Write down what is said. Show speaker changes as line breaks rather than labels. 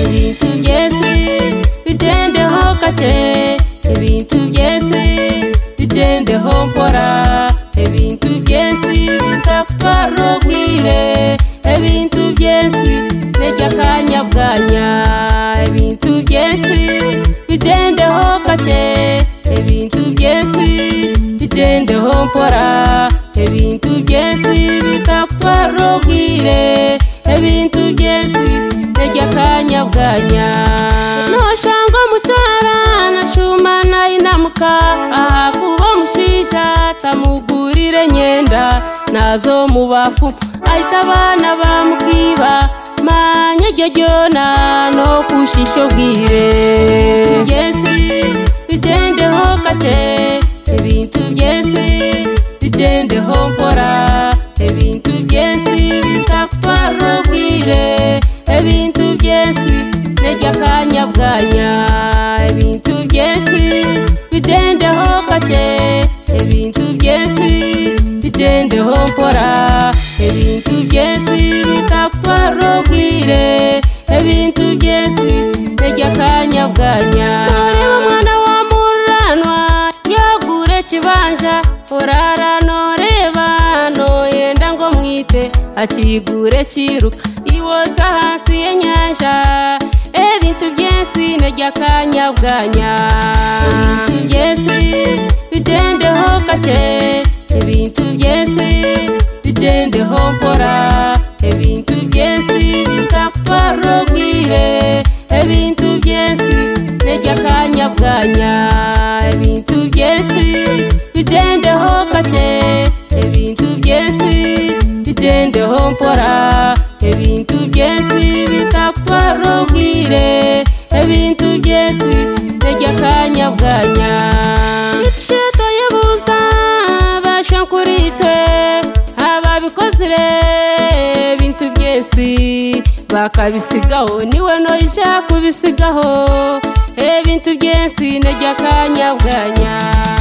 ibintu byesi bigendeho gake ibintu byesi bigendeho mpora ibintu byesi bitagutwara ubwire ibintu byesi nejya kanya bwanya ibintu byesi bigendeho gake ibintu byesi bigendeho mpora ibintu byesi bitagutwara ubwire ebintu byesi nejya kanyabwanya noshango mutara nashumana inamuka aha kuba mushisha tamugurire nyenda nazo mubafu ahita abana bamukiba manye iryo ryona no kushisha ubwire byesi bigendeho gake ebintu byesi bigendeho mpora ebintu byesi bitakutwara ubwire ebintu byesi nejya kanyabwanya ebintu byesi bigendeho gake ebintu byesi bigendeho mpora ebintu byesi bitakutwara ubwire ebintu byesi nejya kanyabwanya ureba umwana wa muranwa yagure kibanja urara noreba noyenda ngo mwite akigure kiruka iwoza hasi y'inyanja ebintu byesi nejya kanyabwanya ebintu byesi bigendeho gake ebintu byesi bigendeho mpora ebintu byesi bitagutwara ubwire ebintu byesi nejya kanyabwanya ebintu byesi bigendeho gake ebintu byesi bigendeho mpora ebintu byesi bitagutwara ubwire ebintu byesi nejya kanyabwanya itisheto y'ubusa basha kuri twe ababikozire ebintu byesi bakabisigaho niwe noyisha kubisigaho ebintu byesi nejya kanyabwanya